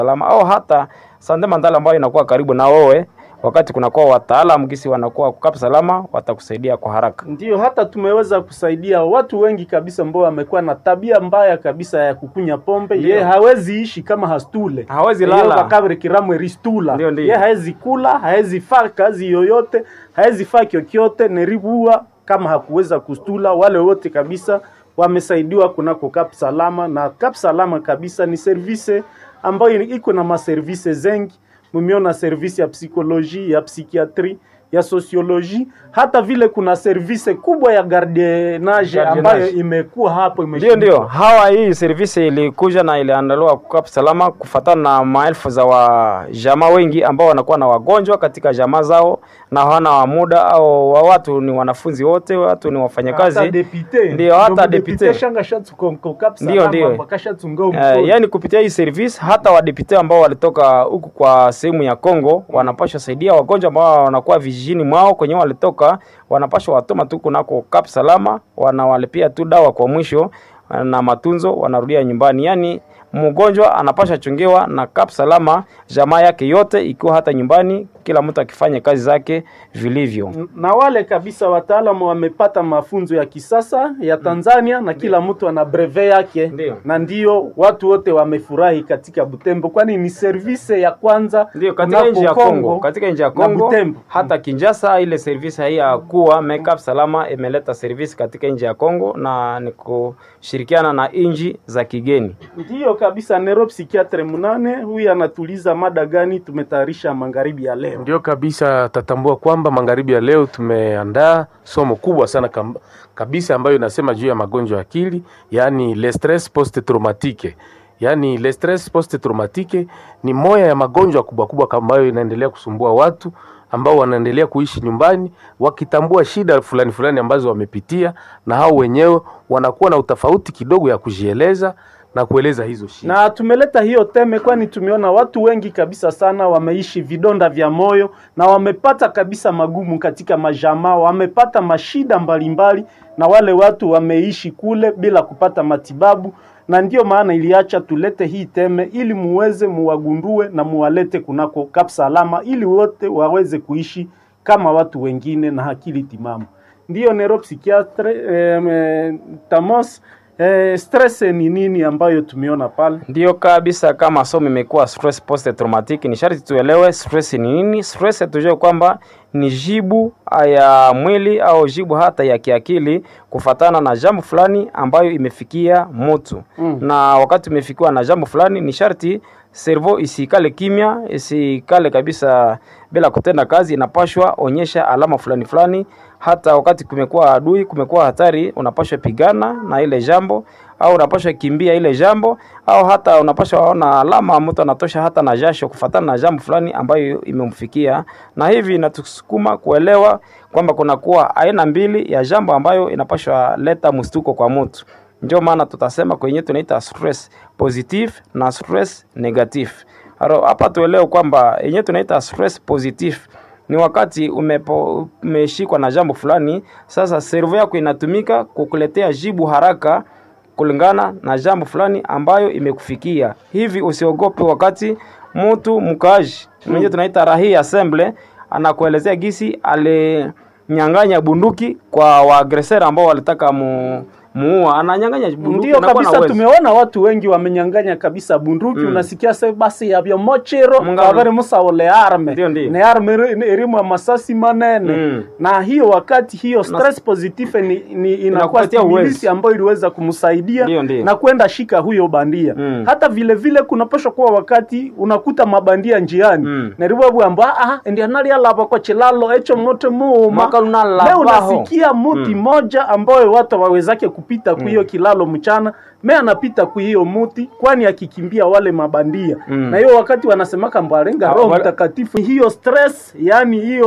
salama au hata sande mandala ambayo inakuwa karibu na wewe wakati kunakuwa wataalamu gisi wanakuwa kukapa salama watakusaidia kwa haraka Ndiyo, hata tumeweza kusaidia watu wengi kabisa ambao wamekuwa na tabia mbaya kabisa ya kukunya pombe. Ndiyo. Ye hawezi ishi kama hastule, Hawezi Ye lala. bakabri kiramwe ristula. Ndiyo, ndiyo. Ye hawezi kula, hawezi faa kazi yoyote, hawezi faa kyokyote, neribua kama hakuweza kustula. Wale wote kabisa wamesaidiwa kunako Kap Salama, na Kap Salama kabisa ni service ambayo iko na maservice zengi mumeona service ya psikoloji ya psikiatri ya sosioloji hata vile kuna service kubwa ya gardienage Gardienage. ambayo imekuwa hapo ndio imeshindwa. ndio hawa hii servisi ilikuja na iliandaliwa kukapa salama kufatana na maelfu za wajamaa wengi ambao wanakuwa na wagonjwa katika jamaa zao na hawana muda au wa watu ni wanafunzi wote watu ni wafanyakazi hata depute Ndio, hata Ndio depute. depute shanga shatu kon- kon Kap Ndio, Salama, ndio. bakashatunga Uh, mkono. yani kupitia hii service hata wadepute ambao walitoka huku kwa sehemu ya Kongo wanapashwa saidia wagonjwa ambao wanakuwa vijijini mwao kwenye walitoka, wanapashwa watoma tu kunako Kap Salama, wanawalipia tu dawa kwa mwisho na matunzo, wanarudia nyumbani. Yani mgonjwa anapasha chungiwa na Kap Salama, jamaa yake yote ikiwa hata nyumbani, kila mtu akifanya kazi zake vilivyo. na wale kabisa wataalamu wamepata mafunzo ya kisasa ya Tanzania na kila mtu ana breve yake Ndio. na ndio watu wote wamefurahi katika Butembo, kwani ni service ya kwanza Ndio katika kunako nchi ya Kongo, Kongo katika nchi ya na Kongo Butembo. hata Kinshasa, ile service hii ya kuwa makeup salama imeleta service katika nchi ya Kongo na ni kushirikiana na nchi za kigeni. Ndiyo kabisa, neuropsikiatre munane huyu anatuliza mada gani tumetayarisha magharibi ya leo. Ndio kabisa, tatambua kwamba magharibi ya leo tumeandaa somo kubwa sana kam, kabisa ambayo inasema juu ya magonjwa ya akili, yaani le stress post traumatique. Yaani le stress post traumatique ni moya ya magonjwa kubwa kubwa ambayo inaendelea kusumbua watu ambao wanaendelea kuishi nyumbani wakitambua shida fulani fulani ambazo wamepitia, na hao wenyewe wanakuwa na utofauti kidogo ya kujieleza na kueleza hizo shida. Na tumeleta hiyo teme kwani tumeona watu wengi kabisa sana wameishi vidonda vya moyo na wamepata kabisa magumu katika majamaa, wamepata mashida mbalimbali, na wale watu wameishi kule bila kupata matibabu, na ndiyo maana iliacha tulete hii teme ili muweze muwagundue na muwalete kunako Kap Salama ili wote waweze kuishi kama watu wengine na akili timamu. Ndiyo neuropsychiatre eh, eh, Tamos Eh, stress ni nini ambayo tumeona pale? Ndiyo kabisa, kama somo imekuwa stress post traumatic, ni sharti tuelewe stress ni nini. Stress tujue kwamba ni jibu ya mwili au jibu hata ya kiakili kufatana na jambo fulani ambayo imefikia mtu Mm. na wakati umefikiwa na jambo fulani, ni sharti servo isikale kimya, isikale kabisa bila kutenda kazi, inapashwa onyesha alama fulani fulani. Hata wakati kumekuwa adui, kumekuwa hatari, unapashwa pigana na ile jambo au unapashwa kimbia ile jambo au hata unapashwa ona alama mtu anatosha hata na jasho kufatana na jambo fulani ambayo imemfikia, na hivi inatusukuma kuelewa kwamba kunakuwa aina mbili ya jambo ambayo inapashwa leta mstuko kwa mtu. Ndio maana tutasema kwenye tunaita stress positive na stress negative. Aro, hapa tuelewe kwamba yenyewe tunaita stress positive ni wakati umepo, umeshikwa na jambo fulani, sasa servo yako inatumika kukuletea jibu haraka kulingana na jambo fulani ambayo imekufikia. Hivi usiogope wakati mtu mkaaji mwenye tunaita rahi assemble anakuelezea gisi alinyang'anya bunduki kwa waagresera ambao walitaka mu muua ananyang'anya bunduki Ndio anakuwa na kabisa, uwezo. tumeona watu wengi wamenyang'anya kabisa bunduki Mm. unasikia se basi yavyo mochero Munga- kavere musaole arme Ndio, ndio. ne arme iri- irimu ya masasi manene Mm. na hiyo wakati hiyo stress positive ni, ni inakuwa Inakupatia uwezo. stimulisi ambayo iliweza kumsaidia Ndio, ndio. na kwenda shika huyo bandia Mm. hata vile vile kunapaswa kuwa wakati unakuta mabandia njiani Mm. neribwabwamba ah ndi analialava kwa chilalo echo mote muuma Mwaka lunalavaho. leo unasikia muti moja ambayo watu wawezake kupita ku hiyo kilalo mchana me anapita ku hiyo muti kwani akikimbia wale mabandia Mm. na hiyo wakati wanasemaka mbwarenga Ah, roho wale- mtakatifu hiyo stress yani hiyo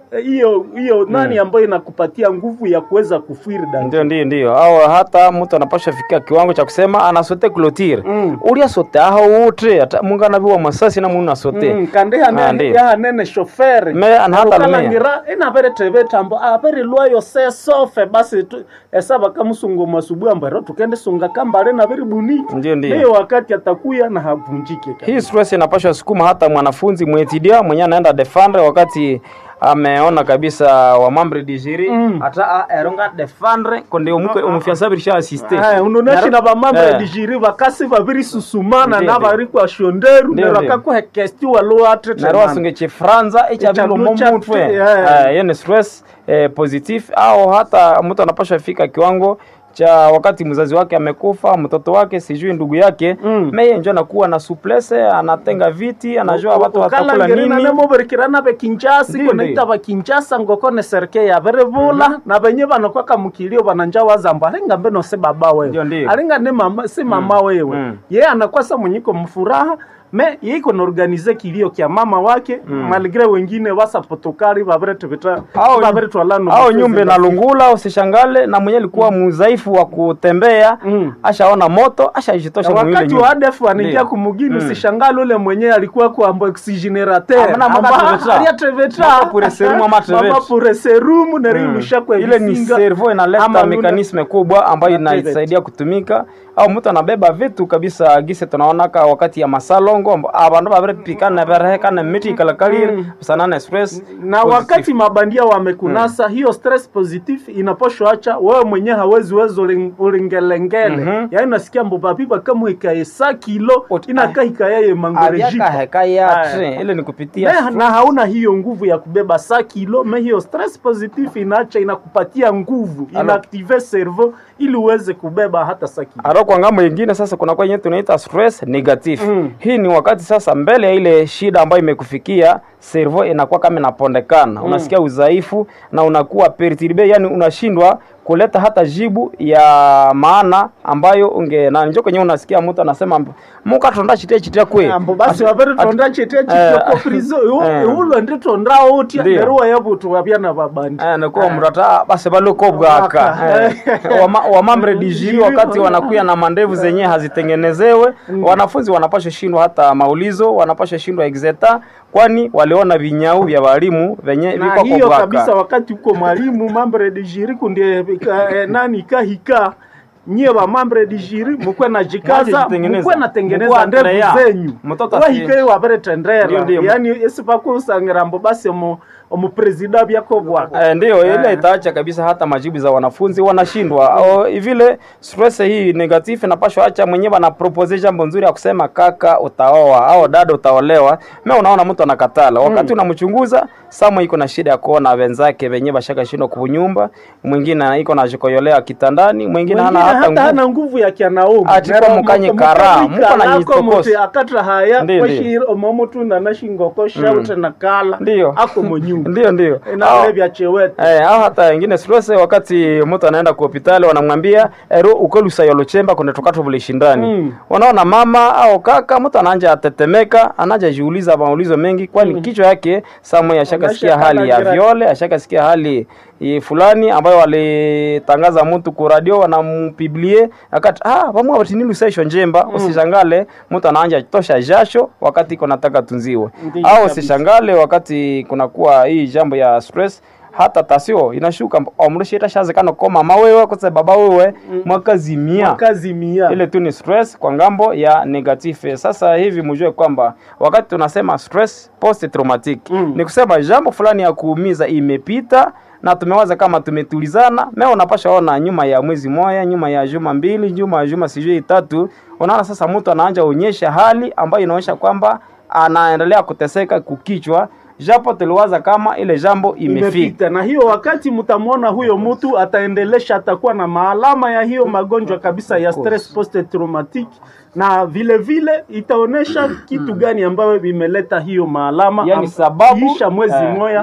eh, hiyo hiyo nani ambayo inakupatia nguvu ya kuweza kufiri ndio danger ndio ndio au hata mtu anapasha fikia kiwango cha kusema anasote clotire Mm. ulia sote aho utre ata mungu anaviwa masasi na munu asote Mm, kandi Ah, hanene ndio. yahanene shoferi Me anahata lumea. ukalangira inavere teve tambo avere lwayo se sofe basi tu- esava kamusungo masubuhi ambero tukende sunga kambale naviri buniki Ndio, ndio. hiyo wakati atakuya na havunjike kabisa. hii stress inapasha sukuma hata mwanafunzi mwetidia mwenye anaenda defendre wakati ameona kabisa wamambre digiri Mm. hata a- eronga defendre konde umuke umufiansabirisha asiste Aya, unoneshi Naro- na vamambre Eh. digiri vakasi vaviri susumana Ndio, na ndio. vari kwa shonderu Ndio, nero ndio. kakuhekesti waloatre naro wasunge chifranza echavilo Echalucha momutwe tu, yeah. Eh, hiyo ni stress eh, positif au hata mtu anapasha fika kiwango cha wakati mzazi wake amekufa mtoto wake sijui ndugu yake Mm. meye njo anakuwa na suplese anatenga viti anajua watu watakula nini nemoverikirana ve kinjasi Ndio, konaita va kinjasa ngokone serike yavere vula na venye vanokwaka mukilio vananja wazambo alinga mbe nose baba Ndio, wewe ndio. alinga ne mama si mama wewe Mm. ye anakwasa mwenyiko mfuraha me yeiko naorganize kilio kya mama wake maligre wengine wasapotokali vavere teveta Au- vavere twalano au nyumbe na lungula usishangale na mwenye alikuwa mudhaifu wa kutembea Mm. ashaona moto ashajitosha mwile wakati nyumba. wa ADF wanaingia Ndio. kumugini Mm. usishangale ule mwenyewe alikuwa kuamba oxygenerateur Amana maka treveta. Maka pure serumu ama treveta. mama pure serumu nerilusha kwa ile ni visinga. servo inaleta Ama luna- mekanisme kubwa ambayo Activate. inasaidia kutumika au mtu anabeba vitu kabisa gise tunaonaka wakati ya masalongo amba- abandu babire pikana berehekana miti kalakalire sanana express na positive. wakati mabandia wamekunasa hiyo stress positive inaposhoacha wewe mwenyewe hawezi wezo ulingelengele Mhm. yaani nasikia mbobabiba kama ikaesa kilo Ot- inakaika yaye mangorejipa avyaka heka yatre Aya. ile ni kupitia na, na hauna hiyo nguvu ya kubeba sa kilo me hiyo stress positive inaacha inakupatia nguvu Alo. inaaktive cerveau ili uweze kubeba hata sa kilo Aro kwa ngambo ingine sasa kuna kwa yenyewe tunaita stress negative. Mm. Hii ni wakati sasa mbele ya ile shida ambayo imekufikia servo inakuwa kama inapondekana. Unasikia udhaifu na unakuwa perturbe, yani unashindwa kuleta hata jibu ya maana ambayo unge na njoo kwenye unasikia mtu anasema muka tonda chitia chitia kwe. ambo basi wavere tonda chetea eh, chitoko frizo eh. ulo ndi tonda otia Ndio. neruwa yabutu wabyana babandi Eh, nakuwa mrata basi baluko bwaka Bwaka. eh, wama, wamambre dijiri wakati wanakuya na mandevu zenye hazitengenezewe wanafunzi wanapasha shindwa hata maulizo wanapasha shindwa exeta kwani waliona vinyau vya walimu venye na viko hiyo kwa kabisa bwaka wakati uko mwalimu mambre de jiri kundie ka- eh, nani kahika nyie wa mambre di jiri mukwe na jikaza Mwajitengeneza. mukwe natengeneza Mukwe ndevu atrea. zenyu Mtoto asi- wahike wavere tendera Ndio, ndio. yani esipakusangira mbo basi omu omupresida byako bwaka Eh, ndio ile itaacha kabisa hata majibu za wanafunzi wanashindwa au vile stress hii negative inapashwa acha mwenyewe ana propose jambo nzuri ya kusema kaka utaoa au dada utaolewa mimi unaona mtu anakatala wakati unamchunguza sama iko na shida ya kuona wenzake wenyewe bashaka shindwa kunyumba mwingine iko na jikoyolea kitandani mwingine hana Wengine hata hata hana nguvu nguvu ya kianaume Ati kwa mukanye kara, muko na nyitokosi. muti akatra haya Ndio, kwashiri omomutu na nashingoko shaute na kala Ndio. ako monyumba ndio ndio na Au- vile vya chewete Eh, au hata wengine stress wakati mtu anaenda kwa hospitali wanamwambia ero ukolusa yolochemba kuna tukato vile shindani. Mm. Unaona mama au kaka mtu anaanza atetemeka, anaanza jiuliza maulizo mengi kwani kichwa yake samwe ashakasikia Anasha hali ya kala viole, ashakasikia hali eh, fulani ambayo walitangaza mtu ku radio wanampiblie akati ah vamwe watinini usaisho njemba usishangale mtu anaanza tosha jasho wakati iko nataka tunziwe Ndiyo au kabisa. usishangale wakati kunakuwa hii jambo ya stress hata tasio inashuka omrushita shazekano ko mama wewe kose baba wewe mwakazimia kazi mia ile tu ni stress kwa ngambo ya negative. Sasa hivi mjue kwamba wakati tunasema stress post traumatic Mm. ni kusema jambo fulani ya kuumiza imepita na tumewaza kama tumetulizana. Mimi unapasha ona nyuma ya mwezi moja, nyuma ya juma mbili, nyuma ya juma sijui tatu, unaona sasa mtu anaanza onyesha hali ambayo inaonyesha kwamba anaendelea kuteseka kukichwa, japo tuliwaza kama ile jambo imefika. imepita na hiyo wakati mtamwona huyo mtu ataendelesha atakuwa na maalama ya hiyo magonjwa kabisa ya stress post traumatic na vile vile itaonesha kitu gani ambayo imeleta hiyo maalama Yani am- sababu, kiisha mwezi eh, moja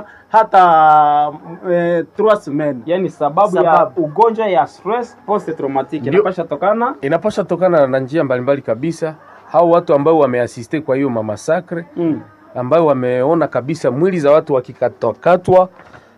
hata eh, trois semaines Yani sababu, ya Sababu. ugonjwa ya stress post traumatic Ndio. inapasha tokana inapasha tokana na njia mbalimbali kabisa hao watu ambao wameasiste kwa hiyo mamasakre mm. ambayo wameona kabisa mwili za watu wakikatwakatwa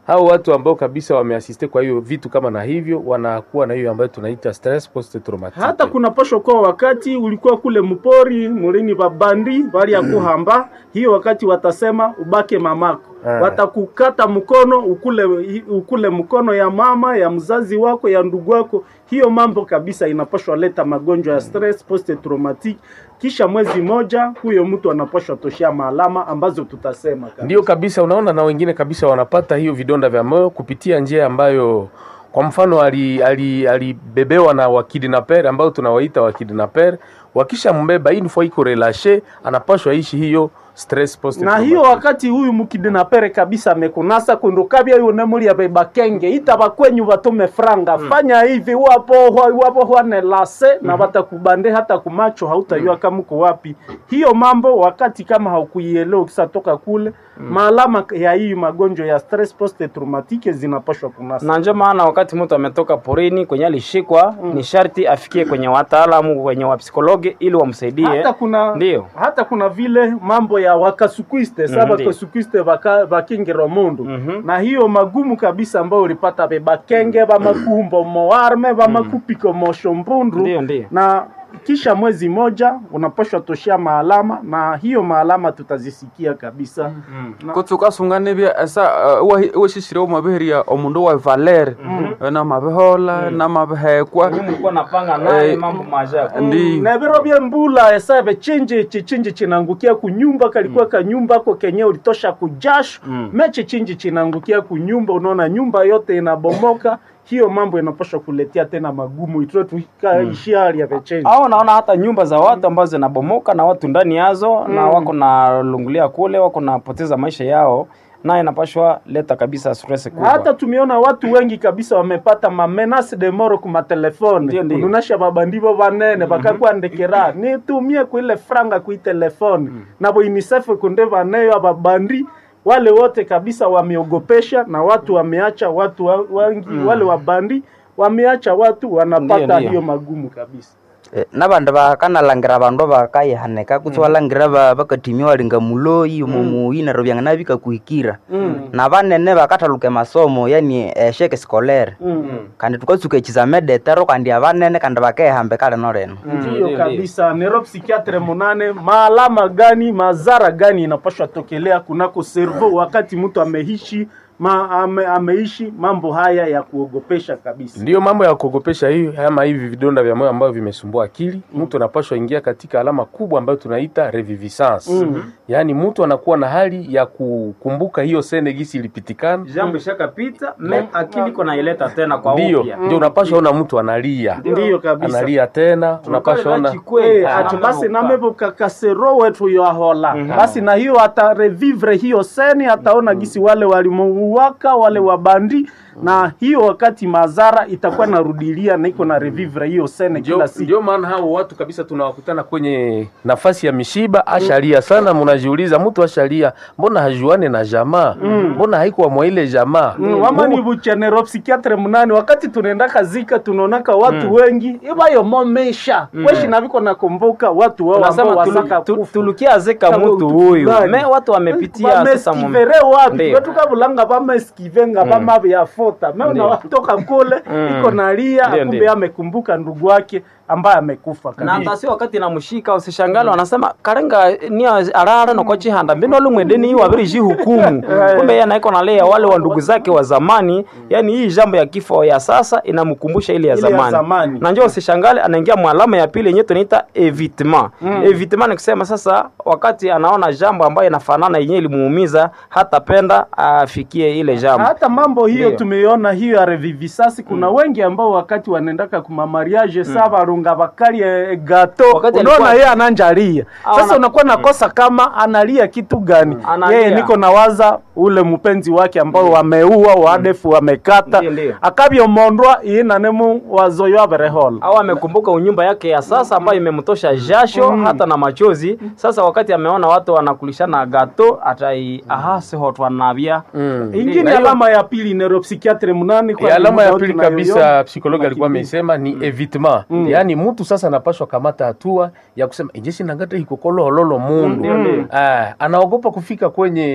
hao watu ambao kabisa wameasiste kwa hiyo vitu kama na hivyo wanakuwa na hiyo ambayo tunaita stress post traumatic hata kuna posho kwa wakati ulikuwa kule mpori mulini babandi bali ya kuhamba hiyo wakati watasema ubake mamako Ah. watakukata mkono ukule ukule mkono ya mama ya mzazi wako ya ndugu wako hiyo mambo kabisa inapashwa leta magonjwa ya stress post traumatic kisha mwezi moja huyo mtu anapashwa toshea maalama ambazo tutasema kabisa. ndio kabisa unaona na wengine kabisa wanapata hiyo vidonda vya moyo kupitia njia ambayo kwa mfano alibebewa ali, alibebewa na wakidnaper ambao tunawaita wakidnaper wakisha mbeba hii nifo iko relashe anapashwa ishi hiyo stress post na hiyo wakati huyu mukidinapere kabisa amekunasa kundukabya huyu nemulia beba kenge ita bakwenyu batume franga fanya hivi wapo hwa- wapo hwane lase na batakubande hata kumacho hautajua kama uko wapi hiyo mambo wakati kama haukuielewa ukisatoka kule maalama ya hii magonjwa ya stress post traumatique zinapashwa kunasa na ndio maana wakati mtu ametoka porini kwenye alishikwa ni sharti afikie kwenye wataalamu kwenye wapsikologi ili wamsaidie hata kuna Ndio. hata kuna vile mambo ya wakasukwiste sa Mhm, ndio. wakasukwiste baka- bakingiro mundu Mhm. na hiyo magumu kabisa ambayo ulipata be bakenge bamakumbo moarme bamakupiko moshombundu Ndio, ndio. na kisha mwezi moja unapashwa toshea maalama na hiyo maalama tutazisikia kabisa Na- kutsukasunga bya esa washishire omabiheria omundu wa valer namabihola namabihekwa mlikuwa napanga naye Eh, mambo maajabu ndi na biro bya mbula esabe chinji chichinji chinangukia kunyumba kalikuwa kanyumba ko kenye ulitosha kujasho Mm. mechi chinji chinangukia kunyumba unaona nyumba yote inabomoka hiyo mambo inapaswa kuletea tena magumu itue tukaishi hali ya vechenji au naona hata nyumba za watu ambazo zinabomoka na watu ndani yazo na wako na lungulia kule wako napoteza maisha yao naye inapashwa leta kabisa stress kubwa hata tumeona watu wengi kabisa wamepata mamenase de moro ku matelefone Ndio, ndio. kununasha babandivo banene bakakwandikira nitumie kuile franga kui telefone nabo unicef kunde baneyo ababandi wale wote kabisa wameogopesha na watu wameacha watu wa- wengi wale wabandi wameacha watu wanapata Ndio, ndio. hiyo magumu kabisa Eh, nabandi bakanalangira bandu bakayihanika kutsi walangira ba- bakatimia walinga muloyi mumuyi neryo byangana bikakuhikira na banene bakathaluka emasomo yani esheke skolere kandi tukatsuka ekizame detero kandi abanene kandi bakehamba kale noleno ndiyo ndio, kabisa nero psikiatre munane maalama gani mazara gani inapashwa tokelea kunako servo wakati mtu ameishi ma, ame, ameishi mambo haya ya kuogopesha kabisa ndiyo mambo ya kuogopesha hiyo ama hivi vidonda vya moyo ambavyo vimesumbua akili mtu anapashwa ingia katika alama kubwa ambayo tunaita reviviscence Mhm. yaani mtu anakuwa na hali ya kukumbuka hiyo sene gisi ilipitikana jambo ishakapita me akili iko naileta tena kwa ndiyo upya ndio unapashwa ona mtu analia ndiyo kabisa analia tena unapashwa ona Eh, ati basi namevuka kasero wetu yahola basi na hiyo atarevivre hiyo seni ataona gisi wale walimuuwaka wale wabandi na hiyo wakati mazara itakuwa narudilia na iko na revivre hiyo sene ndio kila siku ndio maana hao watu kabisa tunawakutana kwenye nafasi ya mishiba ashalia sana mnajiuliza mtu ashalia mbona hajuane na jamaa mbona haikuwa mwa ile jamaa Mm, wama ni buchenero psikiatre munani wakati tunaenda kazika tunaonaka watu wengi ibayo momesha weshi naviko nakumbuka watu wao ambao tunasema wasaka tulu- tu- kufa. tulukiazeka Kama mtu utu huyu fulani. me watu wamepitia sasa mu- vameskivere wapi Ndio. vetukavulanga vameskivenga vamavyafota me Ndio. unawatoka kule iko nalia Ndio, kumbe ndio. amekumbuka ndugu wake ambaye amekufa na kabisa hata si wakati namshika usishangale wanasema karenga ni arara noko chihanda mbino lumwendeni hii wabiri ji hukumu kumbe yeye anaiko nalea wale wa ndugu zake wa zamani yani hii jambo ya kifo ya sasa inamkumbusha ile ya Ile ya zamani, zamani. na njoo usishangale anaingia mwalama ya pili yenyewe tunaita evitement evitement ni kusema sasa wakati anaona jambo ambayo inafanana yenyewe ilimuumiza hatapenda afikie ile jambo hata mambo hiyo Ndio. tumeiona hiyo ya revivisasi kuna wengi ambao wakati wanaendaka kumamariage mm. sa varunga vakali eh, gato Wakati unaona alikuwa- yeye ananjalia Ah, sasa ana- unakuwa nakosa kama analia kitu gani Analia. yeye niko nawaza ule mpenzi wake ambao wameua wadefu wamekata Ndio, ndio. akavyomondwa iinanemu wazoyo averehola au amekumbuka unyumba yake ya sasa ambayo imemtosha jasho hata na machozi. Sasa wakati ameona watu wanakulishana gato atai aha siho twanavya Mm. ingine Na hiyo- alama ya pili neuropsikiatre munani E, alama ya muda pili tunayoiona, kabisa psikologi alikuwa tunakimbia. ameisema ni evitement yaani mtu sasa anapashwa kamata hatua ya kusema ijeshi nangata hikokoloholo mundu Ndio, ndio. Ah, anaogopa kufika kwenye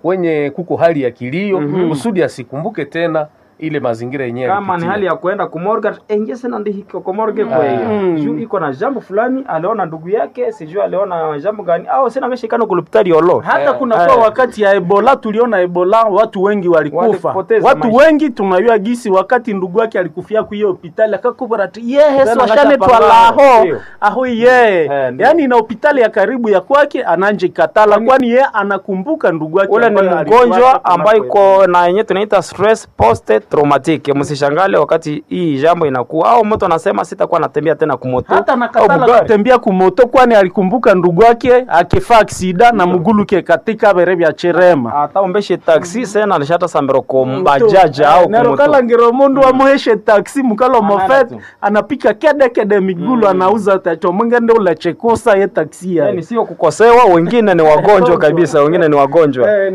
kwenye kuko hali ya kilio kusudi asikumbuke tena ile mazingira yenyewe kama ni alipitia. hali ya kuenda kumorga engese na ndihiko komorge kwa hiyo Mm. juu iko na jambo fulani aliona ndugu yake sijui aliona jambo gani au sina ngeshikana kulupitali olo hata Eh, kuna eh. kwa wakati ya ebola tuliona ebola watu wengi walikufa Walipoteza watu maisha. wengi tunayua gisi wakati ndugu yake alikufia ku hiyo hospitali akakubara ati yehe Tena swashane akashapambana, twalaho ndio. aho ye Eh, ndio. yani na hospitali ya karibu ya kwake ananje katala kwani ye anakumbuka ndugu yake ule ni ambaye alikufa mgonjwa ambayo kunako iko na yenye tunaita stress post traumatic msishangale wakati hii jambo inakuwa au mtu anasema sitakuwa natembea tena kumoto hata au nakatala bugari. kutembea kumoto kwani alikumbuka ndugu yake akifa aksida na muguluke katika bere vya cherema ataumbeshe taxi sena alishata sambiro ko bajaja au kumoto nerokala mundu amuheshe taksi mukalo Anaenda mofet tu. anapika kede kede migulu anauza tacho mwingende ulachekusa ye taksi yani yae sio kukosewa wengine ni wagonjwa kabisa wengine ni wagonjwa Eh.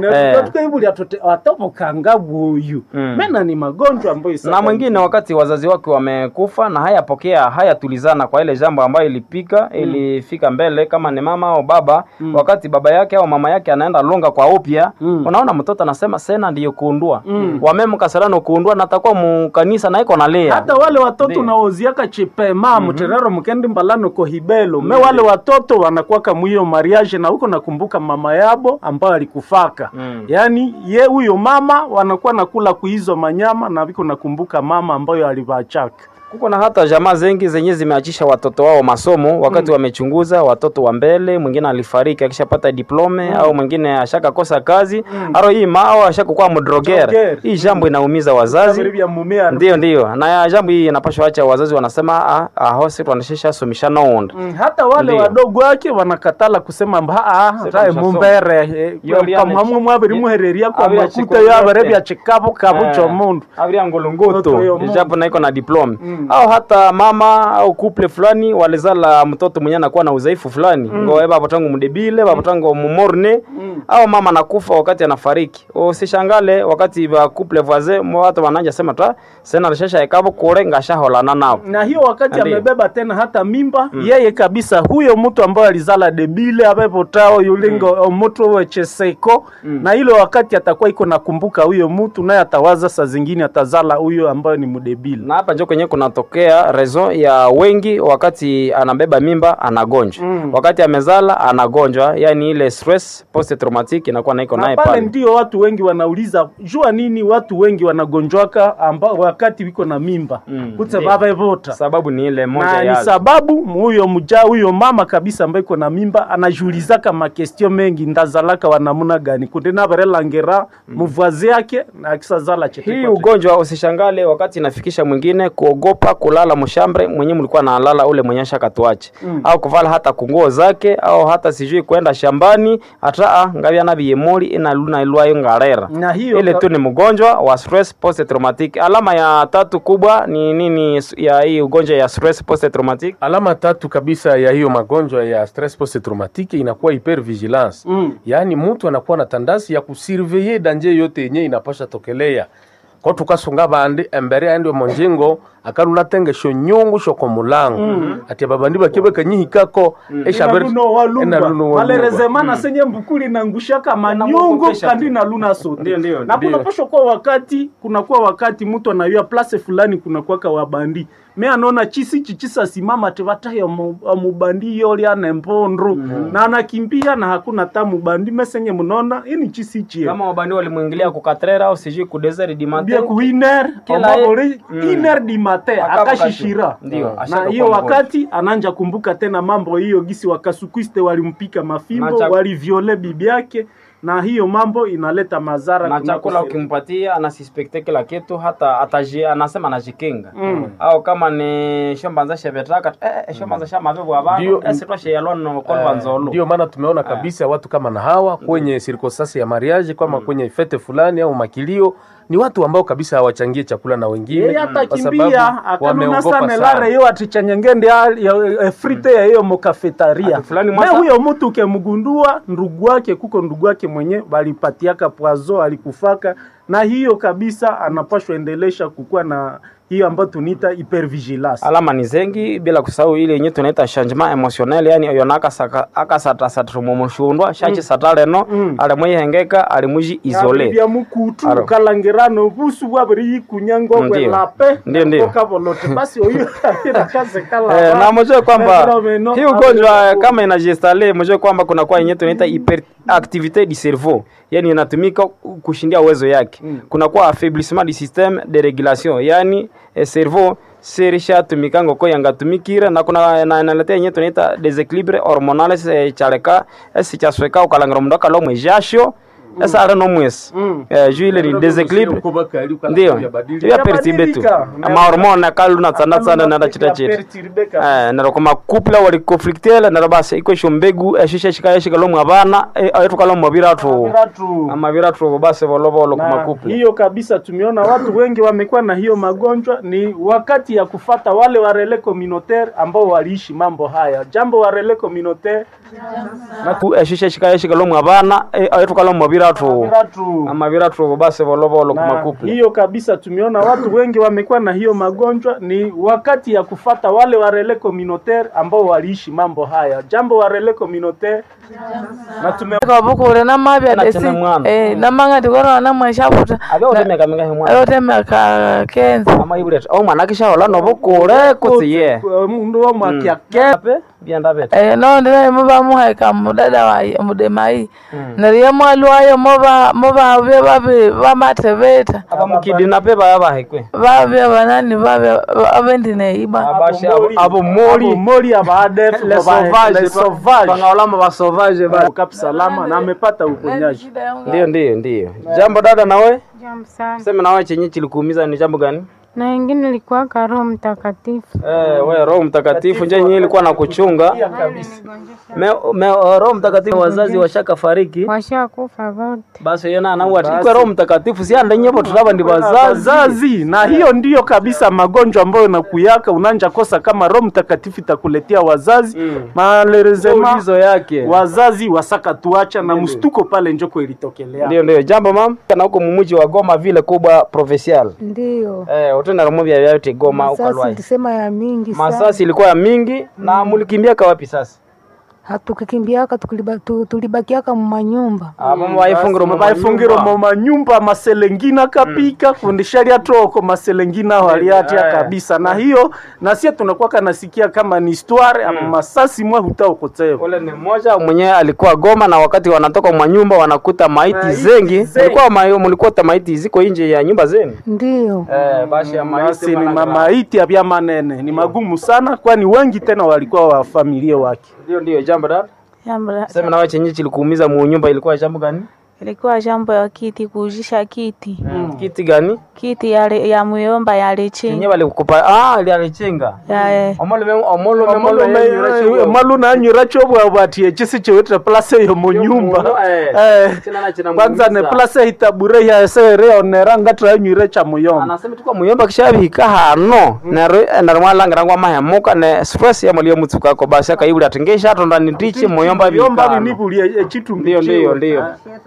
atobokanga buyu Mm. mena ni magonjwa ambayo na mwingine wakati wazazi wake wamekufa na hayapokea hayatulizana kwa ile jambo ambayo ilipika ilifika mbele kama ni mama au baba wakati baba yake au mama yake anaenda lunga kwa upya Mm. unaona mtoto anasema sena ndiyo kuundua wamemkasalano kuundua na atakuwa mukanisa na iko nalia hata wale watoto Ndiyo. naoziaka chipema muterero mukendi mbalano kohibelo me wale watoto wanakuwaka mwiyo mariage na huko nakumbuka mama yabo ambayo alikufaka Mm. yaani ye huyo mama wanakuwa nakula kuhizo manyama na viko nakumbuka mama ambayo alivachaka kuko na hata jamaa zengi zenye zimeachisha watoto wao masomo wakati wamechunguza watoto wa mbele mwingine alifariki akishapata diplome au mwingine ashakakosa kazi aro hii mao ashakukuwa mdrogera Drogere. hii jambo inaumiza wazazi vya mumea ndio ndio na ya jambo hii inapashwa acha wazazi wanasema ah, aho si twanashesha somisha nounda Mm, hata wale Ndiyo. wadogo wake wanakatala kusema mba ah, Sasa tae mshasoma. mumbere Yo, liane- pamhamwe mwabiri muhereria kwa Abira makuta chiko yo abere yote. bya chikabu kabu cho mundu avria Mtoto ngolongoto yo Mungu. japo naiko na diplome Mm. au hata mama au couple fulani walizala mtoto mwenye anakuwa na udhaifu fulani mm. ngo baba tangu mdebile baba tangu mumorne Mm. au mama anakufa wakati anafariki usishangale wakati ba couple voisin mo watu wananja sema ta sena rishasha ekabo kure ngashaholana nao na hiyo wakati Ndiyo. amebeba tena hata mimba yeye kabisa huyo mtu ambaye alizala debile abepotao yulingo omutu wecheseko na ile wakati atakuwa iko nakumbuka huyo mtu naye atawaza saa zingine atazala huyo ambayo ni mdebile na hapa njo kwenye kunatokea raison ya wengi wakati anabeba mimba anagonjwa Mm. wakati amezala anagonjwa yani ile stress post traumatic inakuwa naiko na naye pale pale ndio watu wengi wanauliza jua nini watu wengi wanagonjwaka ambao wakati wiko na mimba Mm, kutse ndiyo. vavevota sababu ni ile moja na ni ya sababu huyo mja huyo mama kabisa ambaye iko na mimba anajiulizaka makestio mengi ndazalaka wanamuna gani kundi navarelangera muvwazi yake na akisazala chete hii kwa chete. ugonjwa usishangale wakati inafikisha mwingine kuogopa kulala mshambre mwenye mlikuwa nalala ule mwenye shakatuache Mm. au kuvala hata kunguo zake au hata sijui kwenda shambani hata ngavya nabiyemoli inaluna ilwayo ngarera na hiyo ile ka- tu ni mgonjwa wa stress post traumatic alama ya tatu kubwa ni nini ya hii ugonjwa ya stress post traumatic Alama tatu kabisa ya hiyo magonjwa ya stress post traumatique inakuwa hypervigilance. Mm. Yaani mtu anakuwa na tandasi ya kusurveiller danje yote yenye inapasha tokelea ko tukasunga bandi embere aende monjengo akaruna tengesho nyungu shoko mulango ati babandi bakibe kanyihikako eshabere Inaluno walumba. Inaluno walumba. malerezemana senye mbukuli nangushaka manyungu Inamwogopesha kandi tu. naluna sote Ndio, ndio, na ndio. kunapasha kuwa wakati kunakuwa wakati mtu anayua place fulani kunakuwaka wabandi me anaona chisi chichisa simama tevatayo mubandi yoli ane mbondru na anakimbia na hakuna ta mubandi mesenye munona ini chisi chie kama wabandi walimwingilia kukatrera au sijui ku desert di bia matin ku iner Kila omabori Mm. iner di mate Akabu akashishira katu. Ndio, na ashaka hiyo kuwa mgonjwa. wakati ananja kumbuka tena mambo hiyo gisi wakasukwiste walimpika mafimbo Na chak- waliviole bibi yake na hiyo mambo inaleta madhara na kunako chakula se- ukimpatia anasispekte kila kitu hata ataji, anasema anajikinga Mm. au kama ni shombanza shevetaka eh, eh, shombanza shamavevu abantu Ndio. esitwashe yalono kolva nzolu ndio maana tumeona kabisa watu kama na hawa kwenye sirkosasi ya mariage kama kwenye fete fulani au makilio ni watu ambao kabisa hawachangie chakula na wengine yeye kwa atakimbia sababu akanuna wameogopa sana sana. lare yo atichanyengende ya- ya- ya frite ya hiyo mokafetaria Ati fulani me mwasa- huyo mtu ukemgundua ndugu wake kuko ndugu wake mwenye walipatiaka pwazo alikufaka na hiyo kabisa anapashwa endelesha kukuwa na hiyo ambayo tunaita hypervigilance alama ni zengi bila kusahau ile yenye tunaita changement emotionnel yani yona akasaka akasatasatira mumushundwa shachi sataleno Mm. alimwihengeka alimuji isole bya mukutu Aro. kalangirano busu bwabiri yikunyangwa Ndiyo. kwelape Ndiyo, ndiyo. kavolote basi oyo kabira kaze kala Eh, na mjue kwamba Fenomeno, hii ugonjwa hapo- kama inajistale, mjue kwamba kuna kwa yenye tunaita hyperactivite du cerveau, yani inatumika kushindia uwezo yake. Kuna kwa affaiblissement du système de régulation, yani eh, cerveau serisha tumikango ko yangatumikire na kuna na inaletea yenye tunaita desequilibre hormonal se chaleka esi chasweka ukalangira mundu akalomwe jasho esa ale nomwesi Mm. eh, juu ile ni desequilibre ndio ya perturbe tu Yabadilika. amahormone akaluna tsana tsana nada chita chita Perturbe kabisa. Eh, nero kuma couple wali conflictele nero basi iko sho mbegu eshisha shika yeshika lo mwabana aitu kalo mwabira tu Biratu. amabira tu basi volovolo kuma na couple hiyo kabisa tumeona watu wengi wamekuwa na hiyo magonjwa ni wakati ya kufata wale wa relais communautaire ambao waliishi mambo haya jambo wa relais communautaire Ku- eshisha shika yeshika lo mwabana aitu kalo mwabira tu Biratu. amabira tu basi volovolo kuma na couple hiyo kabisa tumeona watu wengi wamekuwa na hiyo magonjwa ni wakati ya kufata wale wa relais communautaire ambao waliishi mambo haya jambo wa relais communautaire na tume kabukule namabya Kana desi tena mwana. eh namanga ndikorona namweshaputa abe utemeka minga himwa ayotemeka kenza ama ibure o mwana kisha hola no bukure kutsiye mundu wa mwakyake ape bienda bete eh no ndira muba muhaika mudada wa mudemai nariye mwalwayo moba moba be babe bamatebeta aba mukidina pe baya bahekwe babe banani babe abendineiba abashi abo- abo mori mori abadef les sauvages les sauvages bangaolama ba sauvage ba Kapi salama na amepata uponyaji ndio ndio ndio jambo dada nawe Jambo sana. sema nawe chenye kilikuumiza ni jambo gani Na wengine ilikuwa Roho Mtakatifu. eh we roho mtakatifu nje yenyewe ilikuwa na kuchunga me, me, roho mtakatifu wazazi washaka fariki Washakufa wote. basi yeye na anaua tikwe roho mtakatifu si anda nyepo tulaba ndi wazazi wazazi na hiyo ndiyo kabisa magonjwa ambayo nakuyaka unanja kosa kama roho mtakatifu itakuletea wazazi Mm. malerezema ulizo yake wazazi wasaka tuacha na mstuko pale njoko ilitokelea ndio ndio jambo mam na huko mumuji wa Goma vile kubwa provincial Ndiyo. eh utenda rumu vya vyote Goma Masasi ukalwai nilisema ya mingi sana. masasi ilikuwa ya mingi na mulikimbia kwa wapi sasa Hatukikimbiaka tukuliba- tu- tulibakiaka mumanyumba. abo baifungiro mu baifungiro mu manyumba maselengina kapika kundishalia toko maselengina waliatia Eh. kabisa na hiyo na sie tunakuwa nasikia kama ni histoire ama masasi mwa hutaokotewa ule ni mmoja mwenyewe alikuwa Goma na wakati wanatoka mwa nyumba wanakuta maiti Maiti zengi zengi. mlikuwa ma- mlikuta maiti ziko nje ya nyumba zenu Ndiyo. eh basi ya basi ni wana- mamaiti ya vya manene ni magumu sana kwani wengi tena walikuwa wa familia wake ndio ndio jambo dada jambo la- sema nawe chenye kilikuumiza mu nyumba ilikuwa jambo gani ilikuwa jambo ya kiti kuujisha kiti kiti gani kiti yale ya muyomba yale chenye chini walikupa ah ile alichenga ya omolo me omolo me omolo me malu nanyura chobwabwatie chisi chiwitire place yo mu nyumba Eh, kwanza ne place itabure yasereonera ngatiranyuire cha muyomba anasema tuko muyomba kishabihika hano nero nero mwalangira ngwa mahemuka ne stress ya mulio mutsuka ko basi akaibuli atingesha atonda ndichi muyomba muyomba bihika binibulie echitu ndio ndio ndio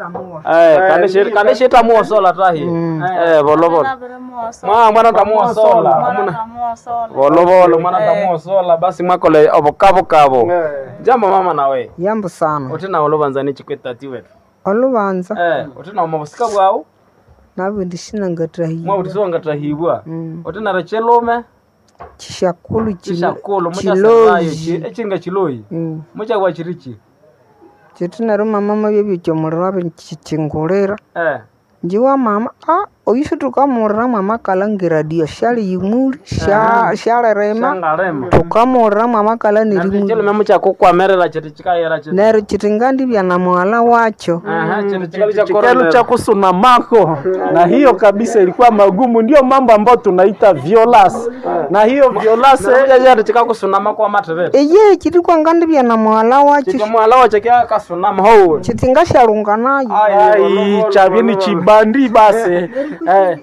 eh kandeshe kandeshe tamuo sola tahi eh bolo bolo mwa mwana tamuo sola Mwana- bolo bolo mwana tamuo sola basi mwakole obokabo kabo jambo mama nawe Yambo sana. utina olobanzani chikwetati wetu Olubanza eh utina mabusika bwao nabwe ndishina ngatahi. mwa utisonga tahibwa Mm. utina rechelume Chishakulu chishakulu chilo- muchasayo chiloji. echinga chiloyi Mm. muchagwa chirichi Chitinaro mama mabyo byomurira wabe chichingulira. eh Njiwa mama ah oyisho tukamurira mama kalangira dio shali yimuri sha shale rema. shangarema Tukamurira mama kala nirimuri. chilume muchakukwamerera chiti chikayera chiti Nero chitingandi bya na mwala wacho. aha chiti chikali cha chikelo korona cha kusuna mako na hiyo kabisa ilikuwa magumu ndio mambo ambayo tunaita violence na hiyo violase najaja chikakusunama kwa matevere eye chiri kwangandivya na mwala wacho chikamwalawa chakia kasunama ho chitinga shalunga nayo ai chavini chibandi basi eh.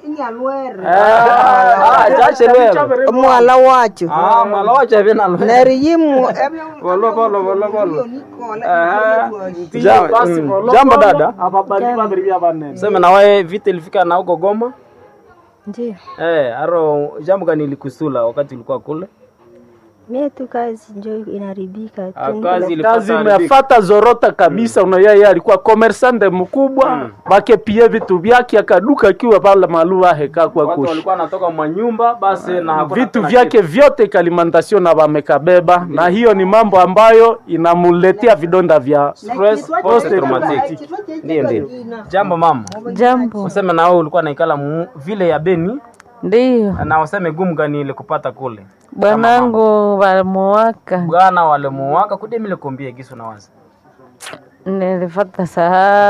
chachelwelo mwala wacho mwalawa chavinalo neri yimu Volvo, volvo, volvo, volvo. Tiye basi mm. volokolo, Jambo dada. ababali babiri bya banene seme nawe vita ilifika na huko Goma Ndio, eh, aro jambo gani ilikusula wakati ulikuwa kule? mie tu kazi njo inaribika Ah, tu. kazi ilipata kazi haribika. imefata zorota kabisa mm. yeye alikuwa komersante mkubwa mm. bakepie vitu vyake akaduka akiwa pale maluva heka kwa Watu kushi walikuwa wanatoka mwa nyumba basi na hakuna vitu tena vyake vyote kalimantasio na wamekabeba na hiyo ni mambo ambayo inamuletea vidonda vya stress post traumatic. Ndio ndio. Jambo mama. Jambo. Useme na wewe ulikuwa naikala mu- vile ya Beni Ndiyo, na useme gumu gani ile kupata kule. bwanangu walimuwaka, Bwana wale muwaka kudemile kumbie gisu na wazi. nilifata saa